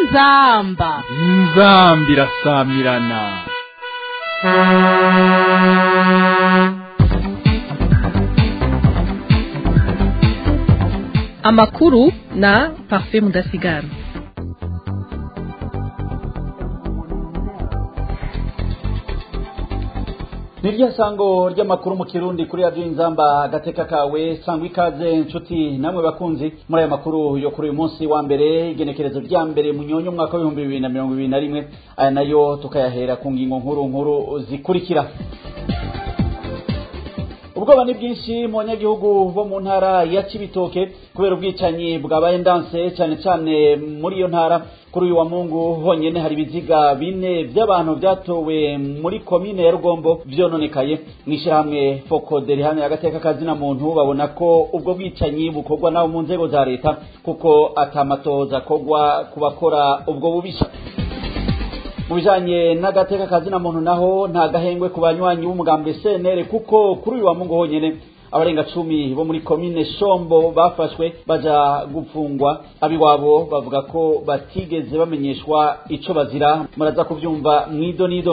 inzamba inzambi irasamirana amakuru na parfait mudasigara niryo sango ry'amakuru mu kirundi kuri radiyo inzamba agateka kawe sangwa ikaze nshuti namwe bakunzi muri aya makuru yo kuri uyu munsi wa mbere igenekerezo rya mbere mu nyonyo umwaka w'ibihumbi bibiri na mirongo ibiri na rimwe aya nayo tukayahera ku ngingo nkuru nkuru zikurikira ubwoba ni bwinshi mu banyagihugu bo mu ntara ya cibitoke kubera ubwicanyi bwabaye ndanse cyane cyane muri iyo ntara kuri uyu wa mungu honyene hari ibiziga bine by'abantu byatowe muri komine ya rugombo vyononekaye mw'ishirahamwe fokode rihamye agateka kazina muntu babona ko ubwo bwicanyi bukorwa nabo mu nzego za leta kuko atamatoza akorwa ku bakora ubwo bubisha mu bijanye n'agateka kazina muntu naho nta gahengwe ku banywanyi b'umugambwe CNL kuko kuri uyu wa mungu honyene abarenga cumi bo muri komine shombo bafashwe baja gupfungwa abiwabo bavuga ko batigeze bamenyeshwa ico bazira muraza kuvyumva mwido nido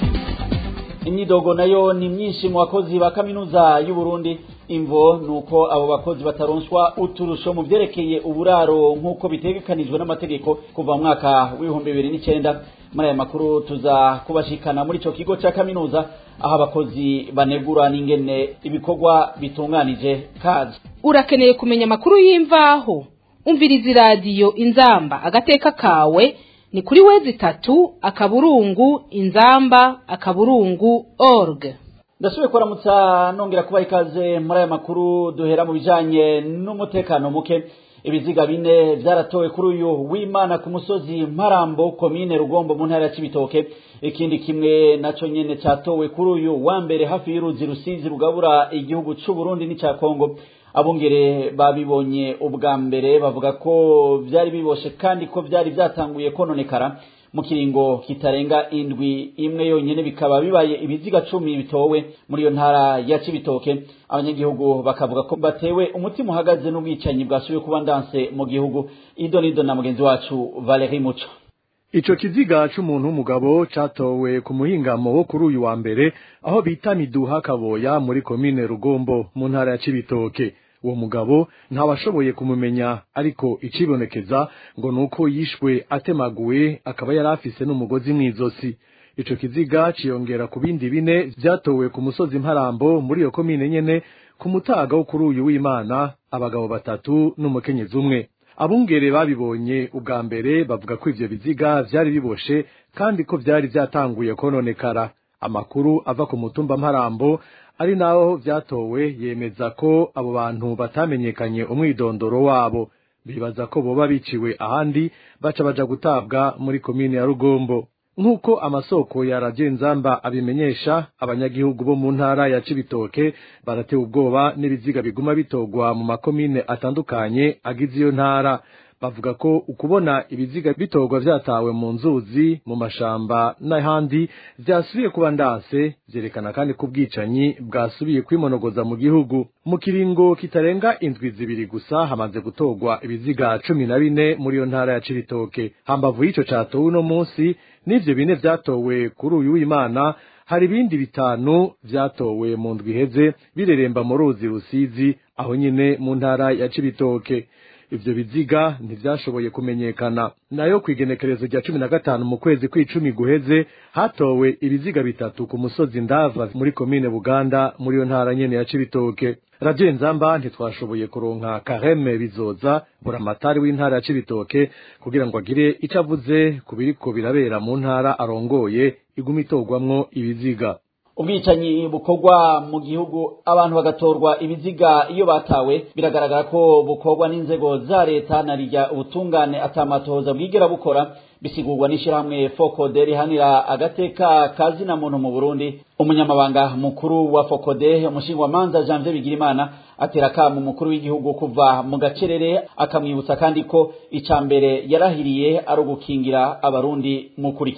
imyidogo nayo ni myinshi mu bakozi ba kaminuza y'u Burundi imvo nuko abo bakozi bataronswa uturusho mu vyerekeye uburaro nk'uko bitegekanijwe n'amategeko kuva mu mwaka w'ibihumbi bibiri n'icenda muri aya makuru tuza kubashikana muri ico kigo ca kaminuza aho abakozi banegura n'ingene ibikorwa bitunganije kazi urakeneye kumenya amakuru y'imvaho umviriza iradiyo inzamba agateka kawe ni kuri wezi itatu akaburungu inzamba akaburungu org ndasubiye kuramutsa nongera kubaha ikaze muri aya makuru duhera mu bijanye n'umutekano muke ibiziga bine vyaratowe kuri uyu w'imana ku musozi mparambo komine rugombo mu ntara ya cibitoke ikindi kimwe naco nyene catowe kuri uyu wa mbere hafi y'uruzi rusizi rugabura igihugu c'u Burundi n'ica Kongo abungere babibonye ubwa mbere bavuga ko vyari biboshe kandi ko vyari vyatanguye kononekara mu kiringo kitarenga indwi imwe yonyene bikaba bibaye ibiziga cumi bitowe muri iyo ntara ya Cibitoke abanyagihugu bakavuga ko batewe umutima uhagaze n'ubwicanyi bwasubiye kuba ndanse mu gihugu ido nido na mugenzi wacu Valerie Muco Ico kiziga c'umuntu w'umugabo catowe ku muhingamo wo kuri uyu wa mbere aho bita Miduha Kaboya muri komine Rugombo mu ntara ya Cibitoke uwo mugabo ntawashoboye kumumenya ariko icibonekeza ngo nuko yishwe atemaguwe akaba yari afise n'umugozi mw'izosi ico kiziga ciyongera ku bindi bine vyatowe ku musozi mparambo muri iyo komine nyene ku mutaga wo kuri uyu w'imana abagabo batatu n'umukenyezi umwe abungere babibonye ubwa mbere bavuga ko ivyo biziga vyari biboshe kandi ko vyari vyatanguye kononekara amakuru ava ku mutumba mparambo ari naho vyatowe yemeza ko abo bantu batamenyekanye umwidondoro wabo bibaza ko boba biciwe ahandi baca baja gutabwa muri komine ya Rugombo nk'uko amasoko ya Radio Nzamba abimenyesha abanyagihugu bo mu ntara ya Cibitoke baratewe ubwoba n'ibiziga biguma bitogwa mu makomine atandukanye agize iyo ntara bavuga ko ukubona ibiziga bitogwa vyatawe mu nzuzi mu mashamba n'ahandi vyasubiye kuba ndanse vyerekana kandi ko ubwicanyi bwasubiye kwimonogoza mu gihugu mu kiringo kitarenga indwi zibiri gusa hamaze gutogwa ibiziga cumi na bine muri iyo ntara ya Cibitoke hambavu y'ico catowe uno munsi n'ivyo bine vyatowe kuri uyu w'Imana hari ibindi bitanu vyatowe mu ndwi iheze bireremba mu ruzi rusizi aho nyine mu ntara ya Cibitoke ivyo biziga ntivyashoboye kumenyekana nayo kwigenekerezo rya cumi na gatanu mu kwezi kw'icumi guheze hatowe ibiziga bitatu ku musozi ndava muri komine buganda muri iyo ntara nyene ya cibitoke radiyo nzamba ntitwashoboye kuronka kareme bizoza buramatari w'intara ya cibitoke kugira ngo agire ico avuze ku biriko birabera mu ntara arongoye iguma itorwamwo ibiziga ubwicanyi bukorwa mu gihugu abantu bagatorwa ibiziga iyo batawe biragaragara ko bukorwa n'inzego za leta na rijya ubutungane atamatoza bwigera bukora bisigurwa n'ishyirahamwe fokode rihanira agateka kazina muntu mu burundi umunyamabanga mukuru wa fokode umushingwamanza janvier bigirimana atera akamu umukuru w'igihugu kuva mu gacerere akamwibutsa kandi ko icya mbere yarahiriye ari ugukingira abarundi mukurikira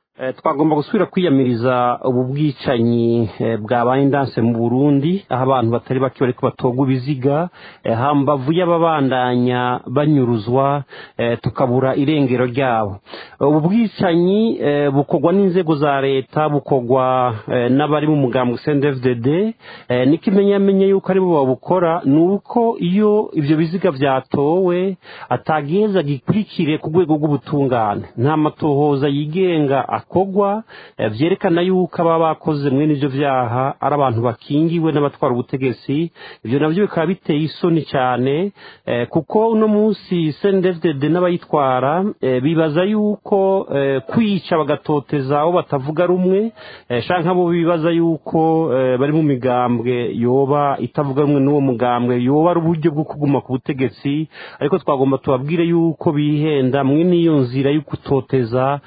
twagomba gusubira kwiyamiriza ubu bwicanyi bwabaye indanse mu burundi aho abantu batari bake bariko batogwa ibiziga hambavu y'ababandanya banyuruzwa tukabura irengero ryabo ubu bwicanyi bukorwa n'inzego za leta bukorwa n'abari mu mugambwe cndfdd n'ikimenyamenye yuko aribo babukora ni uko iyo ibyo biziga byatowe atageza gikurikire ku rwego rw'ubutungane nta matohoza yigenga akogwa byerekana yuko aba bakoze mwene ibyo byaha ari abantu bakingiwe n'abatwara ubutegetsi ibyo nabyo bikaba biteye isoni cyane kuko uno munsi cndfdd n'abayitwara bibaza yuko kwica bagatoteza abo batavuga rumwe shanka bo bibaza yuko bari mu migambwe yoba itavuga rumwe n'uwo mugambwe yoba ari uburyo bwo kuguma ku butegetsi ariko twagomba tubabwire yuko bihenda mwe n'iyo nzira yo gutoteza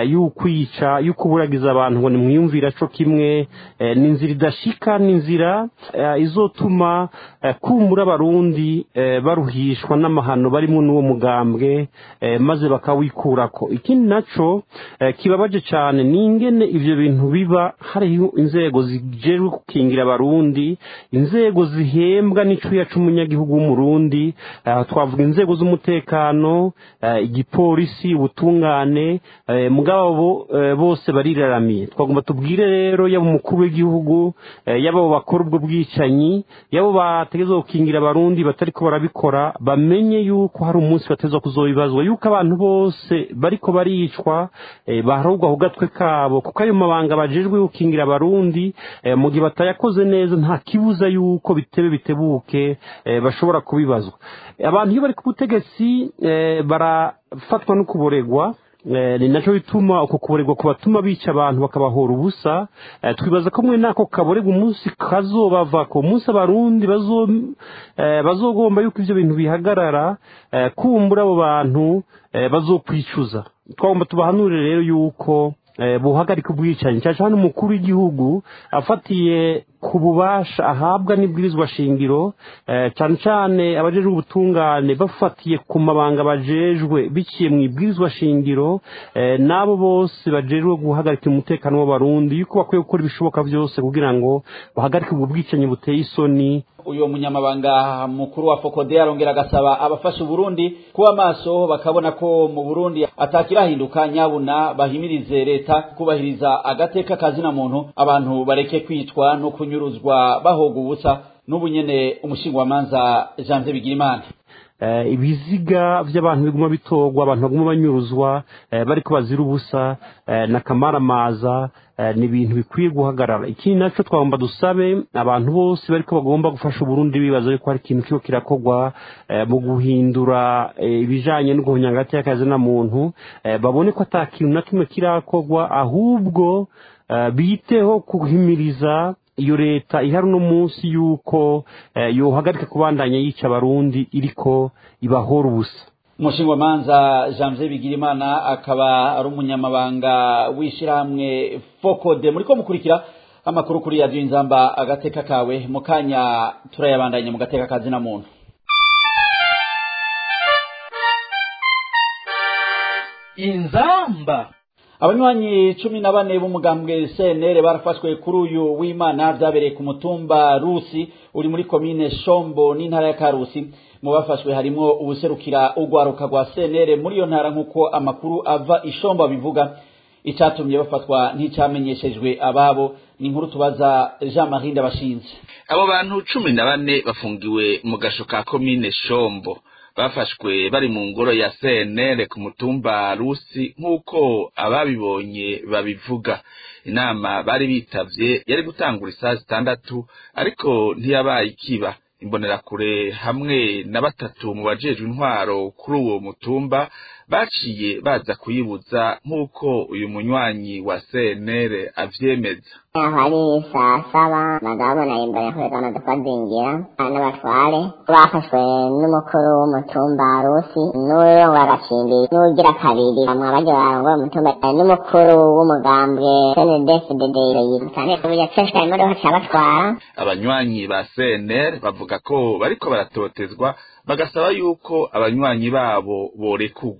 y'ukwica yo kuburagiza abantu ngo nimwiyumvira co kimwe ni inzira idashika ni inzira izotuma kumbura abarundi baruhishwa n'amahano barimo n'uwo mugambwe maze bakawikurako ikindi naco kibabaje cyane ni ingene ivyo bintu biba hariho inzego zijejwe gukingira abarundi inzego zihembwa n'icuya c'umunyagihugu w'umurundi twavuga inzego z'umutekano igipolisi ubutungane mugabo bose bariraramiye twagomba tubwire rero yaba umukuru w'igihugu yaba abo bakora ubwo bwicanyi yabo bategeza gukingira abarundi batariko barabikora bamenye yuko hari umunsi bateza kuzobibazwa yuko abantu bose bariko baricwa baharugwa ku gatwe kabo kuko ayo mabanga bajejwe gukingira abarundi mu gihe batayakoze neza nta kibuza yuko bitebe bitebuke bashobora kubibazwa abantu iyo bari ku butegetsi barafatwa no kuboregwa ni nacyo bituma uko kuboregwa kubatuma bica abantu bakabahora ubusa twibaza ko mwe nako kaboregwa umunsi kazobava ku munsi abarundi bazogomba yuko ibyo bintu bihagarara kumbura abo bantu bazokwicuza twagomba tubahanurire rero yuko buhagarika ubwicanyi cyane cyane umukuru w'igihugu afatiye ku bubasha ahabwa n'ibwirizwa shingiro cyane cyane abajejwe ubutungane bafatiye ku mabanga bajejwe biciye mu ibwirizwa shingiro n'abo bose bajejwe guhagarika umutekano w'abarundi yuko bakwiye gukora ibishoboka byose kugira ngo bahagarike ubwo bwicanyi buteye isoni uyu munyamabanga mukuru wa fokode arongera agasaba abafasha uburundi kuba maso bakabona ko mu burundi atakirahinduka nyabuna bahimirize leta kubahiriza agateka kazina muntu abantu bareke kwicwa no kunyuruzwa bahoga ubusa n'ubu nyene umushingwamanza janvier bigirimana ibiziga by'abantu biguma bitorwa abantu baguma banyuruzwa bariko bazira ubusa na kamaramaza ni ibintu bikwiye guhagarara ikindi nacyo twagomba dusabe abantu bose bariko bagomba gufasha uburundi bibaza yuko hari ikintu kiba kirakorwa mu guhindura ibijanye no guhunya hagati y'akazi na muntu babone ko ata kintu na kimwe kirakorwa ahubwo biteho guhimiriza iyo leta ihari uno munsi yuko yohagarika kubandanya yica abarundi iriko ibahora ubusa umushingwamanza janvier bigirimana akaba ari umunyamabanga w'ishyirahamwe fokode muri ko mukurikira amakuru kuri radiyo inzamba agateka kawe mu kanya turayabandanya mu gateka kazina muntu inzamba abanywanyi cumi na bane b'umugambwe cnr barafashwe kuri uyu w'imana byabereye ku mutumba rusi uri muri komine shombo n'intara ya karusi mu bafashwe harimo ubuserukira urwaruka rwa cnr muri iyo ntara nk'uko amakuru ava ishombo abivuga icyatumye bafatwa nticyamenyeshejwe ababo ni inkuru tubaza jean marie ndabashinze abo bantu cumi na bane bafungiwe mu gasho ka komine shombo bafashwe bari mu ngoro ya CNL ku mutumba Rusi nk'uko ababibonye babivuga inama bari bitavye yari gutangura isaha zitandatu ariko ntiyabaye ikiba imbonerakure hamwe na batatu mu bajejwe intwaro kuri uwo mutumba baciye baza kuyibuza nk'uko uyu munywanyi wa CNL avyemeza aho ari saa saba bagabona imbere kuri bamaze kubazingira n'abatware bafashwe n'umukuru w'umutumba rusi n'urongo agacimbi n'ugira kabiri bamwe baje barongoye umutumba n'umukuru w'umugambwe cndfdd yitane yaceshwa imodoka cabatwara abanywanyi ba CNL bavuga ko bariko baratotezwa bagasaba yuko abanywanyi babo borekugwa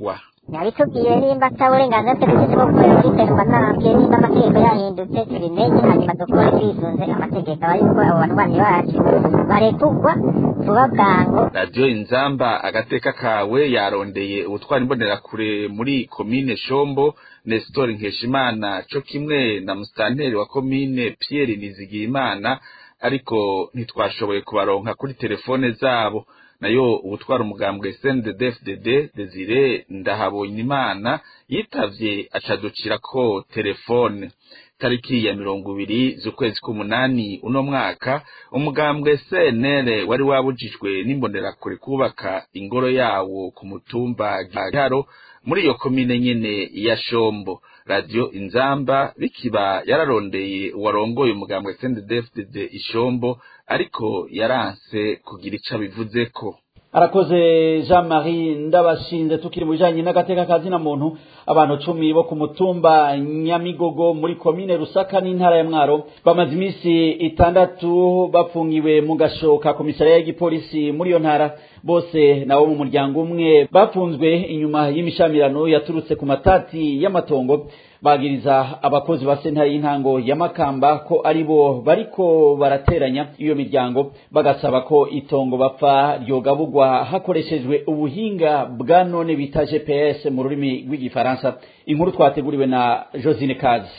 yabitubwiye nimba ata burenganzira bwe dufite bwo kubera kwiterwa ntabwe nimba amategeko yahindutse tubimenye hanyuma dukore twisunze amategeko aba yuko abo barwanyi bacu barekugwa vuba bwangu radiyo inzamba agateka kawe yarondeye ubutwara imbonerakure muri komine shombo nestor nkeshimana co kimwe na musitanteri wa komine pierre nizigiyimana ariko ntitwashoboye kubaronka kuri telefone zabo nayo ubutwara umugambwe CNDD-FDD Desire Ndahabonyimana yitavye acaducirako telefone tariki ya mirongo ibiri z'ukwezi k'umunani uno mwaka umugambwe CNL wari wabujijwe n'imbonerakure kubaka ingoro yawo ku mutumba Giharo muri iyo komine nyene ya Shombo radio Inzamba bikiba yararondeye uwarongoye umugambwe CNDD-FDD Ishombo ariko yaranse kugira ico abivuzeko arakoze jean marie ndabashinze tukiri mu bijanye n'agateka kazina muntu abantu cumi bo ku mutumba nyamigogo muri komine rusaka n'intara ya mwaro bamaze iminsi itandatu bapfungiwe mu gasho ka komisariya y'igipolisi muri iyo ntara bose nabo mu muryango umwe bapfunzwe inyuma y'imishamirano yaturutse ku matati y'amatongo bagiriza abakozi ba sentare y'intango ya makamba ko ari bo bariko barateranya iyo miryango bagasaba ko itongo bapfa ryogabugwa hakoreshejwe ubuhinga bwa none bita gps mu rurimi rw'igifaransa inkuru twateguriwe na josine kazi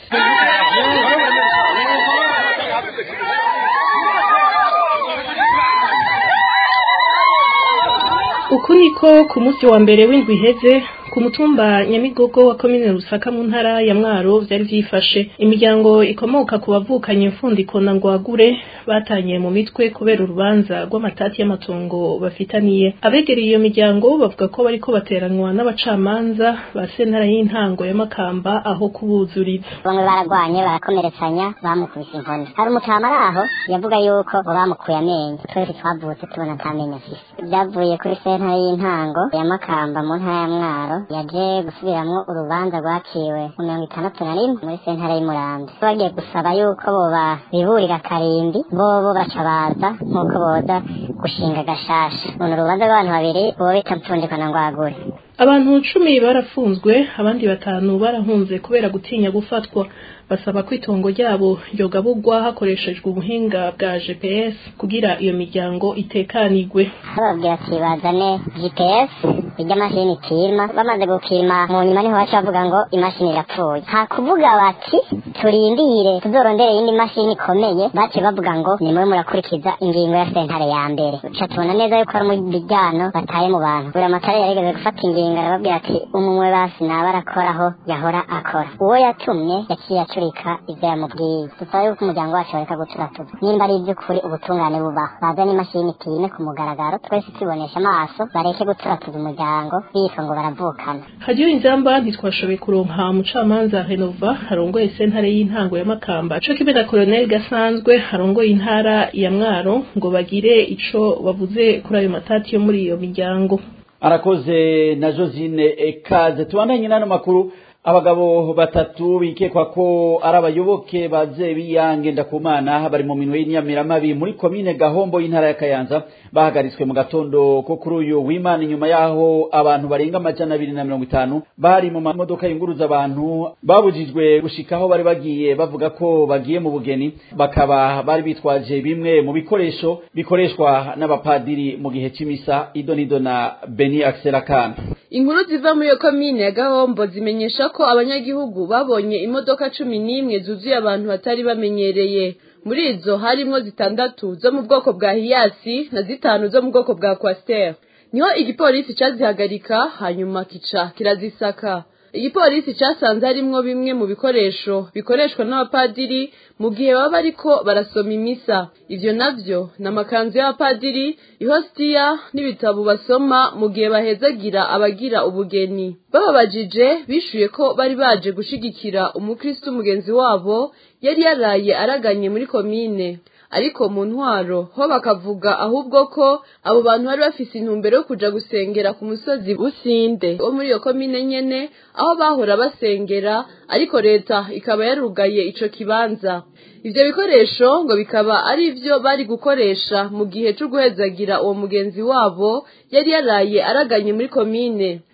uku niko ku munsi wa mbere w'indwi iheze ku mutumba nyamigogo wa komine rusaka mu ntara ya mwaro vyari vyifashe imiryango ikomoka ku bavukanye imfundiko na ngwagure batanye mu mitwe kubera urubanza rw'amatati y'amatongo bafitaniye abegereye iyo miryango bavuga ko bariko bateranwa n'abacamanza ba sentara y'intango ya makamba aho kubuzuriza bamwe baragwanye barakomeretsanya bamukubise inkoni hari umutama ari aho yavuga yuko ngo bamukuye amenyo twese twavutse tubona nta menyo afise byavuye kuri sentare y'intango ya makamba mu ntara ya mwaro yaje gusubiramwo urubanza rwaciwe mu mirongo itandatu na rimwe muri sentare y'umurambi bagiye gusaba yuko boba biburira karimbi bobo baca baza nk'uko boza gushinga gashasha uno urubanza rw'abantu babiri bobo bita mpfundiko na ngwagure abantu cumi barafunzwe abandi batanu barahunze kubera gutinya gufatwa basaba ko itongo ryabo ryogabugwa hakoreshejwe ubuhinga bwa GPS kugira iyo miryango itekanigwe bababwira ati bazane GPS irya mashini ikirima bamaze gukirima mu nyuma niho baca bavuga ngo imashini irapfuye nta kuvuga bati turindire tuzorondere iyindi mashini ikomeye baciye bavuga ngo nimwe murakurikiza ingingo ya sentare ya mbere uca tubona neza yuko ari umujyano bataye mu bantu buri amatara yarigeze gufata ingingo arababwira ati umwe basi naba arakora yahora akora uwo yatumye yaciye acurika ivyo yamubwiye dusaba yuko umuryango wacu bareka guturatuza nimba ari ivy'ukuri ubutungane bubaho bazane imashini ipime ku mugaragaro twese tubonesha amaso bareke guturatuza umuryango bitwa ngo baravukana hariyo inzamba ntitwashoboye kuronka umucamanza renova arongoye sentare y'intango ya makamba co kimwe na koloneli gasanzwe arongoye intara ya mwaro ngo bagire ico bavuze kuri ayo matati yo muri iyo miryango arakoze na josine ekaze tubandanye n'ano makuru abagabo batatu bikekwa ko ari abayoboke ba Zebiyange Ndakumana bari mu minwe y'inyamiramabi muri komine Gahombo y'intara ya Kayanza bahagaritswe mu gatondo ko kuri uyu w'Imana inyuma yaho abantu barenga amajana abiri na mirongo itanu bari mu mamodoka yunguruza abantu babujijwe gushikaho bari bagiye bavuga ko bagiye mu bugeni bakaba bari bitwaje bimwe mu bikoresho bikoreshwa n'abapadiri mu gihe c'imisa idonido na Beni Axelakana inkuru ziva muri iyo komine ya gahombo zimenyesha ko abanyagihugu babonye imodoka cumi n'imwe zuzuye abantu batari bamenyereye muri izo harimo zitandatu zo mu bwoko bwa hiyasi na zitanu zo mu bwoko bwa kwasiteri niho igipolisi cazihagarika hanyuma kica kirazisaka igipolisi casanze harimwo bimwe mu bikoresho bikoreshwa n'abapadiri mu gihe baba bariko barasoma imisa ivyo navyo ni amakanzu y'abapadiri ihositiya n'ibitabo basoma mu gihe bahezagira abagira ubugeni bababajije bishuye ko bari baje gushigikira umukristo mugenzi wabo yari yaraye araganye muri komine ariko mu ntwaro ho bakavuga ahubwo ko abo bantu bari bafise intumbero yo kuja gusengera ku musozi businde wo muri iyo komine nyene aho bahora basengera ariko leta ikaba yarugaye ico kibanza ivyo bikoresho ngo bikaba ari ivyo bari gukoresha mu gihe co guhezagira uwo mugenzi wabo yari yaraye araganye muri komine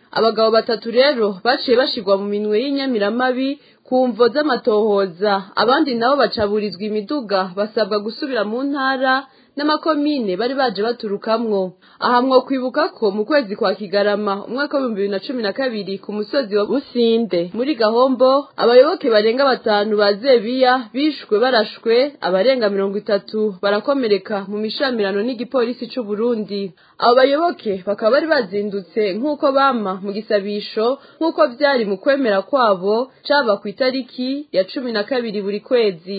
abagabo batatu rero baciye bashirwa mu minwe y'inyamiramabi ku mvo z'amatohoza abandi nabo bacaburizwa imiduga basabwa gusubira mu ntara n'amakomine bari baje baturukamwo aha mwo kwibuka ko mu kwezi kwa kigarama umwaka w'ibihumbi bibiri na cumi na kabiri ku musozi wa businde muri gahombo abayoboke barenga batanu ba zebiya bishwe barashwe abarenga mirongo itatu barakomereka mu mishamirano n'igipolisi c'u Burundi abo bayoboke bakaba bari bazindutse nk'uko bama mu gisabisho nk'uko vyari mu kwemera kwabo caba ku itariki ya cumi na kabiri buri kwezi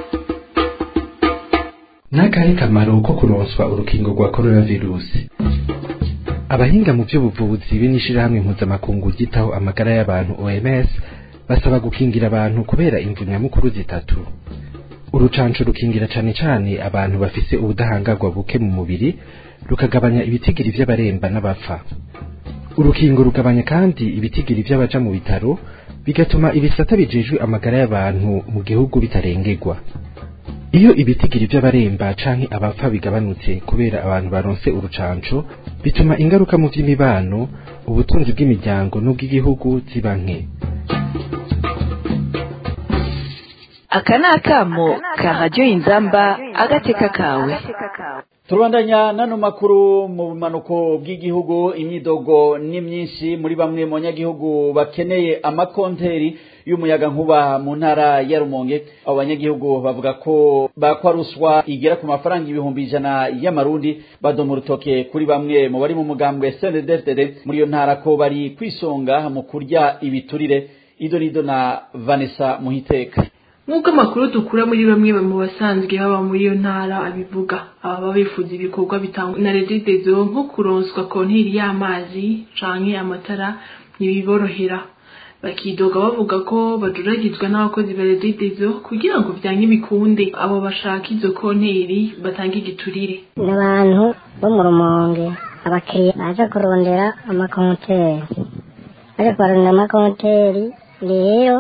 n'akahe kamaro ko kuronswa urukingo rwa coronavirusi abahinga mu by'ubuvuzi be n'ishirahamwe mpuzamakungu ryitaho amagara y'abantu OMS basaba gukingira abantu kubera imvu nyamukuru zitatu urucanco rukingira cane cane abantu bafise ubudahangarwa buke mu mubiri rukagabanya ibitigiri vy'abaremba n'abapfa urukingo rugabanya kandi ibitigiri vy'abaja mu bitaro bigatuma ibisata bijejwe amagara y'abantu mu gihugu bitarengerwa iyo ibitigiri by'abaremba canke abapfa bigabanutse kubera abantu baronse urucanco bituma ingaruka mu vy'imibano ubutunzi bw'imiryango n'ubw'igihugu ziba nke aka ni akamo ka radiyo inzamba agateka kawe turabandanya nano makuru mu bumanuko bw'igihugu imyidogo ni myinshi muri bamwe mu banyagihugu bakeneye amakonteri y'umuyaga nkuba mu ntara ya rumonge abo banyagihugu bavuga ko bakwa ruswa igera ku mafaranga ibihumbi ijana y'amarundi badoma urutoke kuri bamwe mu bari mu mugambwe snddfdd muri iyo ntara ko bari kwisonga mu kurya ibiturire ido nido na vanessa muhiteka nk'uko amakuru dukura muri bamwe mu basanzwe baba muri iyo ntara abivuga ababa bifuza ibikorwa bitangwa na regidezo nko kuronswa konteri y'amazi canke amatara ntibiborohera bakidoga bavuga ko baduragizwa n'abakozi ba regidezo kugira ngo vyanke bikunde abo bashaka izo konteri batange igiturire ni abantu bo mu rumonge abakiriya baza kurondera amakonteri baje kubarondera amakonteri rero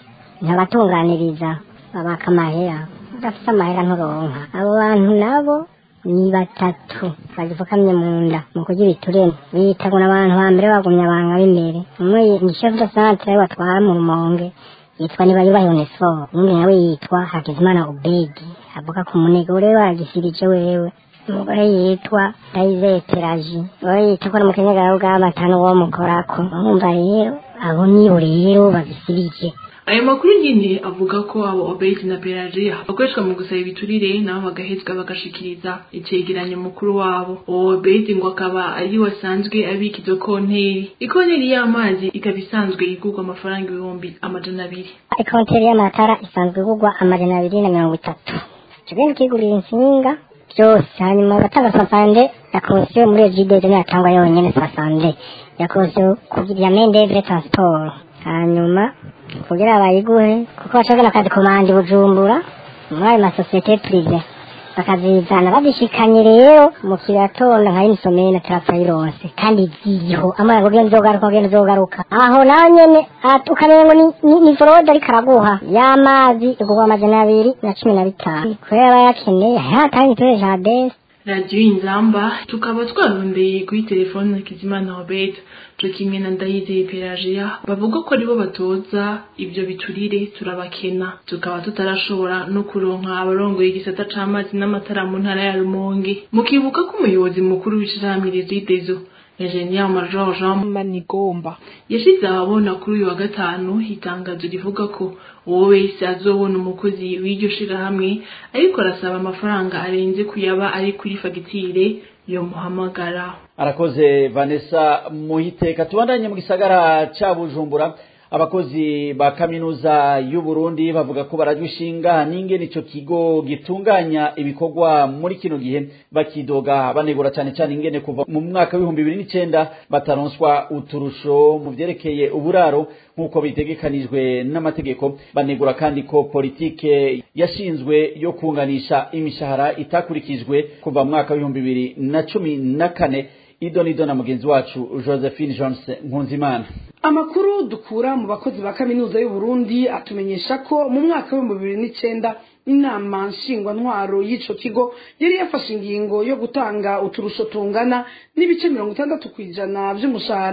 ntabatunganiriza babaka amahera udafite amahera nturonka abo bantu nabo ni batatu bagipfukamye mu nda mu kurya ibiturire bita ngo n'abantu ba mbere bagumye abanga b'imbere umwe ni chef de centre watwara mu rumonge yitwa nibayubahe onesiforo undi nawe yitwa hakizimana ubedi avuga ku munega ure wagisirije wewe umugore yitwa ndayizeye teraji uwo yita ko ari umukenyagara bw'amatanu uwo mukorako urumva rero abo nibo rero bagisirije ayo makuru nyine avuga ko abo obedi na pelagiya bakoreshwa mu gusaba ibiturire nabo bagahezwa bagashikiriza icegeranyo mukuru wabo uwo obedi ngo akaba ari wasanzwe abika izo konteri ikonteri y'amazi ikaba isanzwe igurwa amafaranga ibihumbi amajana abiri ikonteri y'amatara isanzwe igurwa amajana abiri na mirongo itatu tugenda tukigurira insinga byose hanyuma batanga sasande ya komisiyo muri iyo jide niyo yatangwa yonyine sasande ya komisiyo ya mendevre transport hanyuma kugira bayiguhe kuko bashobora akazi komanda bujumbura muri ayo masosiyete purive bakazizana bazishikanye rero mu kiratonda nka inisomeye na tarafayironse kandi ziriho amara kugenda uzogaruka kugenda uzogaruka aho naho nyene ukamenya ngo ni- ni forode ariko araguha y'amazi igurwa amajana abiri na cumi na bitanu kubera bayakeneye hatanga iturere ca desi radiyo inzamba tukaba twarondeye kuri telefone na kizimana robert co kimwe na ndayizeye pelagiya bavuga ko aribo batoza ibyo biturire turabakena tukaba tutarashobora no kuronka abarongoye igisata c'amazi n'amatara mu ntara ya rumonge mukibuka ko umuyobozi mukuru w'ishirahamwe rezidezo Engineer Major Jean Manigomba yashize ahabona kuri uyu wa gatanu itangazo rivuga ko uwo wese azobona umukozi w'iryo shirahamwe ariko arasaba amafaranga arenze kuyaba ari kuri fagitire yo muhamagara arakoze vanessa muhiteka tubandanye mu gisagara ca bujumbura abakozi ba kaminuza y'u Burundi bavuga ko barajwe ishinga n'ingene ico kigo gitunganya ibikorwa muri kino gihe bakidoga banegura cyane cyane ingene kuva mu mwaka w'ibihumbi bibiri n'icenda bataronswa uturusho mu vyerekeye uburaro nk'uko bitegekanijwe n'amategeko banegura kandi ko politike yashinzwe yo kunganisha imishahara itakurikijwe kuva mu mwaka w'ibihumbi bibiri na cumi na kane idonido na mugenzi wacu josephine jones nkunzimana amakuru dukura mu bakozi ba kaminuza y'u Burundi atumenyesha ko mu mwaka w'ibihumbi bibiri n'icenda inama nshingwantwaro y'ico kigo yari yafashe ingingo yo gutanga uturusho tungana n'ibice mirongo itandatu ku ijana vy'umushahara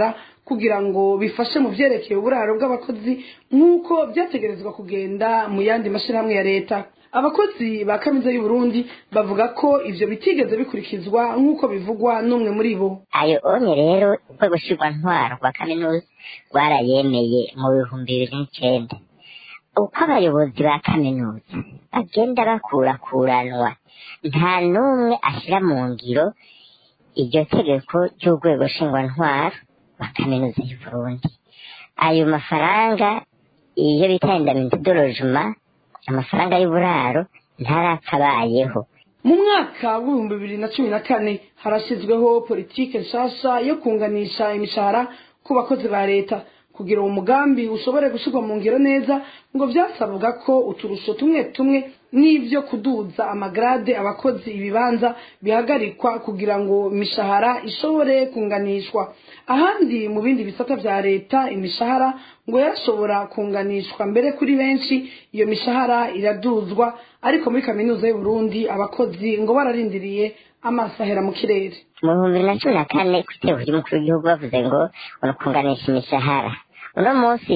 kugira ngo bifashe mu vyerekeye uburaro bw'abakozi nk'uko vyategerezwa kugenda mu yandi mashirahamwe ya leta abakozi ba kaminuza y'u Burundi bavuga ko ivyo bitigeze bikurikizwa nk'uko bivugwa n'umwe muri bo ayo onye rero urwego nshingwantwaro rwa kaminuza rwarayemeye mu bihumbi bibiri n'icenda uko abayobozi ba kaminuza bagenda bakurakuranwa nta n'umwe ashyira mu ngiro iryo tegeko ry'urwego nshingwantwaro rwa kaminuza y'u Burundi ayo mafaranga iyo bita indamitidorojuma amafaranga y'uburaro ntarakabayeho mu mwaka w'ibihumbi bibiri na cumi na kane harashyizweho politike nshasha yo kunganisha imishahara ku bakozi ba leta kugira uwo mugambi ushobore gushyirwa mu ngiro neza ngo byasabwa ko uturusho tumwe tumwe n'ibyo kuduza amagrade abakozi ibibanza bihagarikwa kugira ngo imishahara ishobore kunganishwa ahandi mu bindi bisata bya leta imishahara ngo yarashobora kunganishwa mbere kuri benshi iyo mishahara iraduzwa ariko muri kaminuza y'u Burundi abakozi ngo bararindiriye amaso ahera mu kirere mu bihumbi bibiri na cumi na kane ku itegeko ry'umukuru w'igihugu bavuze ngo ukunganisha imishahara uno munsi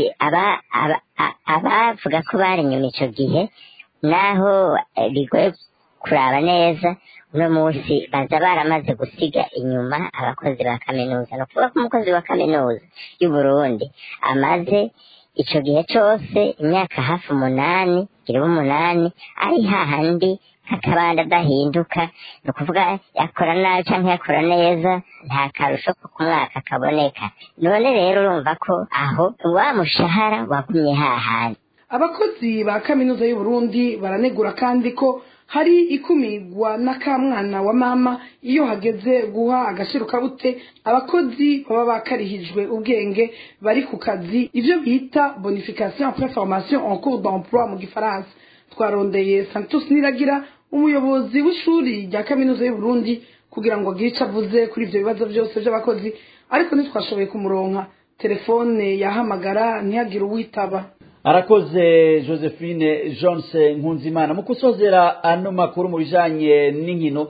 abavuga ko bari inyuma icyo gihe naho bigoye kuraba neza uno munsi baza baramaze gusiga inyuma abakozi ba kaminuza ni ukuvuga ko umukozi wa kaminuza y'u Burundi amaze icyo gihe cyose imyaka hafi umunani gira umunani ari hahandi nk'akabanda adahinduka ni ukuvuga yakora nabi cyangwa yakora neza nta karusho ko ku mwaka kaboneka none rero urumva ko aho wa mushahara wagumye hahandi abakozi ba kaminuza y'u Burundi baranegura kandi ko hari ikumigwa n'akamwana wa mama iyo hageze guha agashirukabute abakozi baba bakarihijwe ubwenge bari ku kazi ivyo bita bonification après formation en cours d'emploi mu gifaransa twarondeye Santos Niragira umuyobozi w'ishuri rya kaminuza y'u Burundi kugira ngo agire icyo avuze kuri ivyo bibazo byose by'abakozi ariko ntitwashoboye kumuronka telefone yahamagara ntihagire uwitaba arakoze josephine jonse nkunzimana mu kusozera ano makuru mu bijanye n'inkino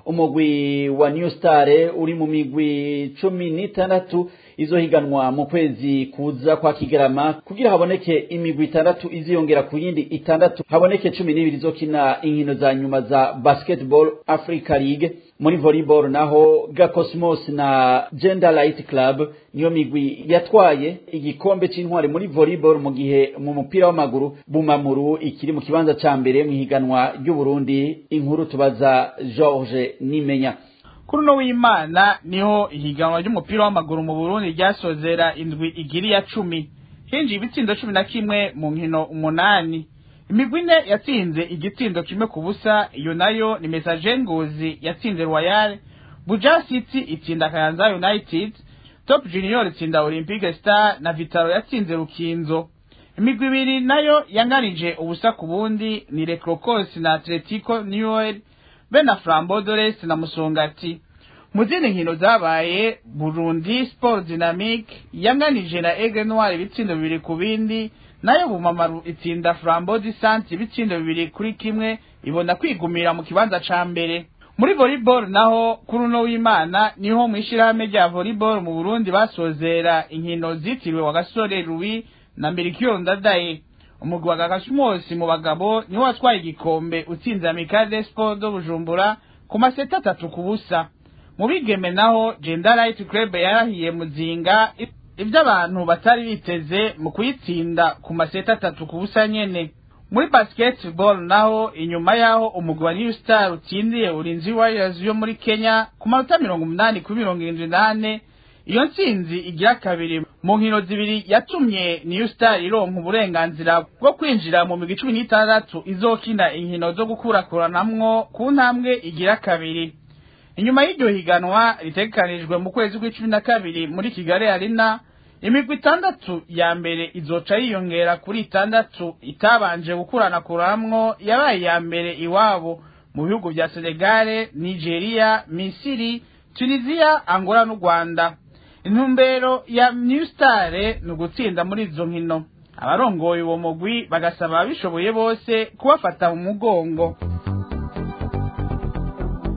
umugwi wa new star uri mu migwi cumi n'itandatu izohiganwa mu kwezi kuza kwa kigarama kugira haboneke imigwi itandatu iziyongera ku yindi itandatu haboneke cumi n'ibiri izokina inkino za nyuma za basketball africa league muri volleyball naho gakosmos na gender light club niyo migwi yatwaye igikombe c'intwari muri volleyball mu gihe mu mupira w'amaguru bumamuru ikiri mu kibanza ca mbere mu higanwa ry'uburundi inkuru tubaza george nimenya kuri uno w'imana niho ihiganwa ry'umupira w'amaguru mu burundi ryasozera indwi igiri ya cumi hinjiye ibitsindo cumi na kimwe mu nkino umunani imigwi ine yatsinze igitsindo kimwe ku busa iyo nayo ni mesaje ngozi yatsinze royal buja city itsinda kayanza united top junior itsinda olympique star na vitaro yatsinze rukinzo imigwi ibiri nayo yanganije ubusa ku bundi ni recrocos na atletico newell be na flambeau dores na musongati mu zindi nkino zabaye burundi sport dynamique yanganije na aigle noir ibitsindo bibiri ku bindi nayo bumamaru itsinda flambeau du centre ibitsindo bibiri kuri kimwe ibona kwigumira mu kibanza ca mbere muri volleyball naho kuri uno w'imana niho mu ishirahamwe rya volleyball mu burundi basozera inkino zitiriwe wa gasore louis na mbirikiyo ndadaye umugwi wa gakashimosi mu bagabo niwo watwaye igikombe utsinze amicale sport do bujumbura ku maseta atatu ku busa mu bigeme naho gender light club yarahiye muzinga ibyo abantu batari biteze mu kuyitsinda ku maseta atatu ku busa nyene muri basketball naho inyuma yaho umugwi wa new star utsindiye urinzi warriors yo muri kenya ku manota mirongo umunani kuri mirongo irindwi n'ane iyo ntsinzi igira kabiri mu nkino zibiri yatumye new star ironka uburenganzira bwo kwinjira mu migwi cumi n'itandatu izokina inkino zo gukurakuranamwo ku ntambwe igira kabiri inyuma y'iryo higanwa ritegekanijwe mu kwezi kw'icumi na kabiri muri kigali arena imigwi itandatu ya mbere izoca yiyongera kuri itandatu itabanje gukuranakuramwo yabaye iya mbere iwabo mu bihugu vya senegale nigeria misiri tunisia angola n'u rwanda intumbero ya new star ni ugutsinda muri izo nkino abarongoye uwo mugwi bagasaba ababishoboye bose kubafata mu mugongo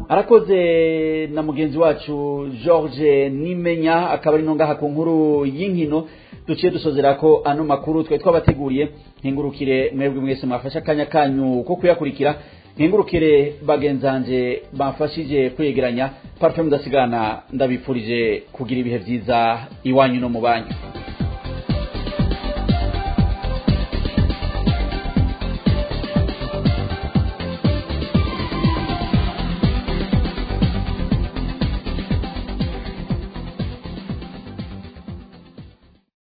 arakoze na mugenzi wacu george nimenya akaba ari ngaha ku nkuru y'inkino duciye dusozera ko ano makuru twe twabateguriye nkingurukire mwebwe mwese mwafashe akanya kanyu ko kuyakurikira nkingurukire bagenzanje bamfashije kwegeranya parfum mudasigana ndabipfurije kugira ibihe byiza iwanyu no mu banyu